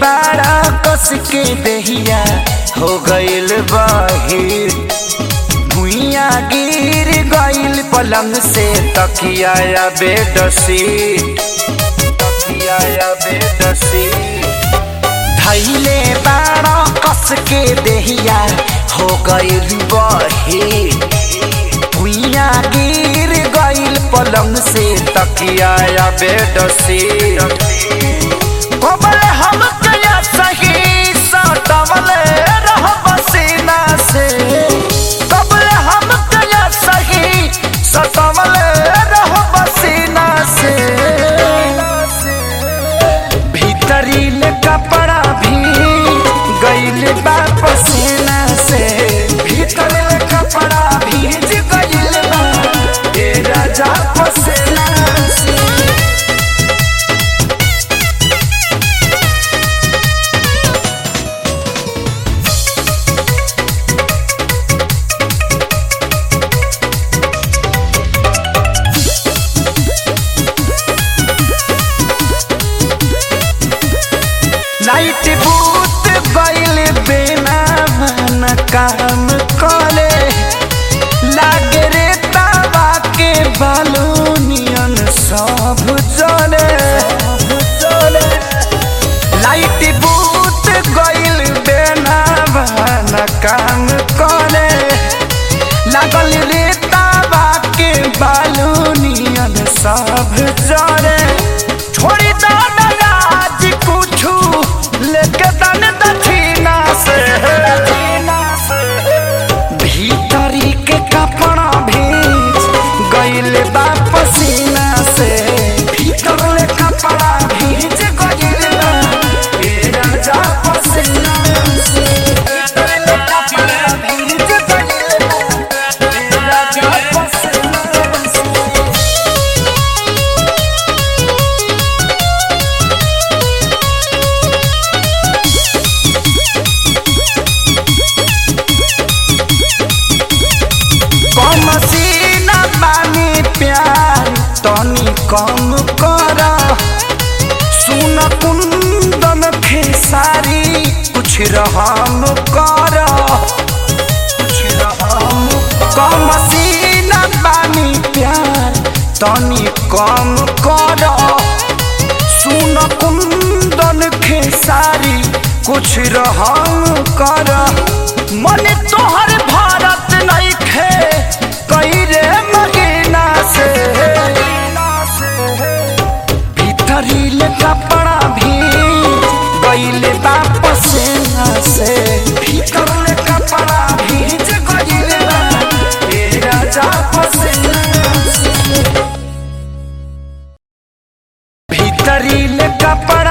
बाड़ा कस के दहिया हो गइल बाहिर भुइया गिर गइल पलंग से तकिया या बेड सीट तकिया या बेड सीट धैले बाड़ा कस के दहिया हो गइल बाहिर भुइया गिर गइल पलंग से तकिया या बेड सीट कोमल हम कया सही सटवल रह पसीना से कोमल हम कया सही सटवल रह पसीना से भीतरी ले कपड़ा भी गइल बा पसीना से भीतर ले कपड़ा भीज गइल बा ए राजा पसीना से लाइट बूत गइल बिना मन काम करे लागे रे तावा के बालूनियन सब जले लाइट बूत गइल बिना मन काम करे लागल रे तावा के बालूनियन सब जले छोड़ी दो ना राज कुछू लेके तन दक्षिणा से भीतरी के कपड़ा भीज गइल बा पसीना से भीतर ले कपड़ा भीज गइल बा ए राजा पसीना से भीतर ले कपड़ा भीज गइल बा ए राजा पसीना से कम सीना बानी प्यार तनी कम कर सुन कुंदन खेसारी कुछ रहम कर कुछ रहम कम सीना बानी प्यार तनी कम कर सुन कुंदन खेसारी कुछ रहम कर मन तोहर भारत नहीं खे कई रे महीना से भीतरी ले कपड़ा भी गइल वापस से भीतर ले कपड़ा भीज गइल बा ए राजा पसीना से भीतरी ले कपड़ा